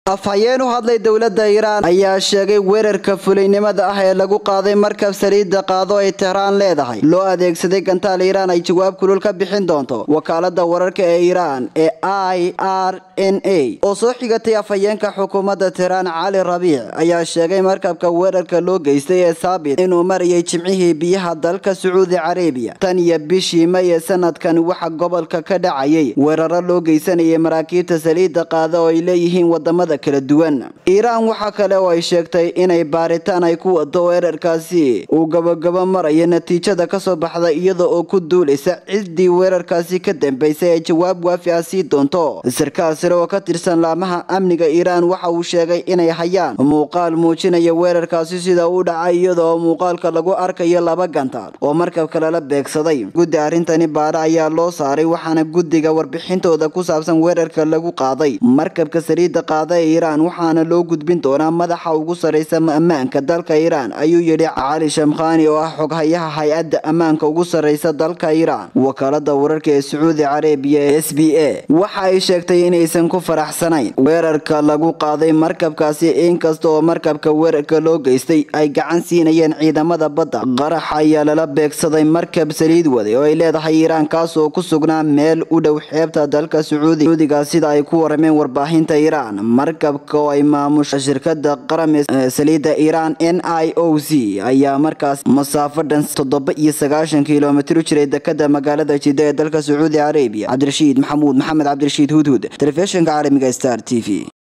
afhayeen u hadlay dowladda iiraan ayaa sheegay weerarka fulaynimada ah ee lagu qaaday markab saliidda qaado ay tehraan leedahay loo adeegsaday gantaal iiraan ay jawaab kulul ka bixin doonto wakaalada wararka ee iiraan ee i r n a oo soo xigatay afhayeenka xukuumadda tehraan cali rabiic ayaa sheegay markabka weerarka loo geystay ee saabit inuu marayay jimcihii biyaha dalka sacuudi carabiya tan iyo bishii may ee sanadkan waxa gobolka ka dhacayay weeraro loo geysanayay maraakiibta saliidda qaada oo ay leeyihiin wadamada kala duwan iiraan waxaa kale oo ay sheegtay inay baaritaan ay ku wado weerarkaasi uu gabagabo maraya natiijada kasoo baxda iyada oo ku duulaysa ciddii weerarkaasi ka dambeysay ay jawaab waafi ah sii doonto sarkaal sare oo ka tirsan laamaha amniga iiraan waxa uu sheegay inay hayaan muuqaal muujinaya weerarkaasi sida uu dhacay iyada oo muuqaalka lagu arkayo laba gantaal oo markabka lala beegsaday guddi arrintani baadha ayaa loo saaray waxaana guddiga warbixintooda ku saabsan weerarka lagu qaaday markabka saliidda qaada ee iiraan waxaana loo gudbin doonaa madaxa ugu sarreysa ammaanka dalka iiraan ayuu yidhi cali shamkhani oo ah xoghayaha hay-adda ammaanka ugu sarreysa dalka iiraan wakaalada wararka ee sacuudi carabiya ee s b a waxa ay sheegtay inaysan ku faraxsanayn weerarka lagu qaaday markabkaasi inkasta oo markabka weerarka loo geystay ay gacan siinayeen ciidamada badda qarax ayaa lala beegsaday markab saliid waday oo ay leedahay iiraan kaas oo ku sugnaa meel u dhow xeebta dalka sacuudiga sida ay ku warameen warbaahinta iiraan markabka oo ay maamusha shirkada qaram saliidda iiraan n i o c ayaa markaas masaafo dhan toddoba iyo sagaashan kilomitr u jiray dekada magaalada jidda ee dalka sacuudi carabiya cabdirashiid maxamuud maxamed cabdirashiid hudhud telefishinka caalamiga star t v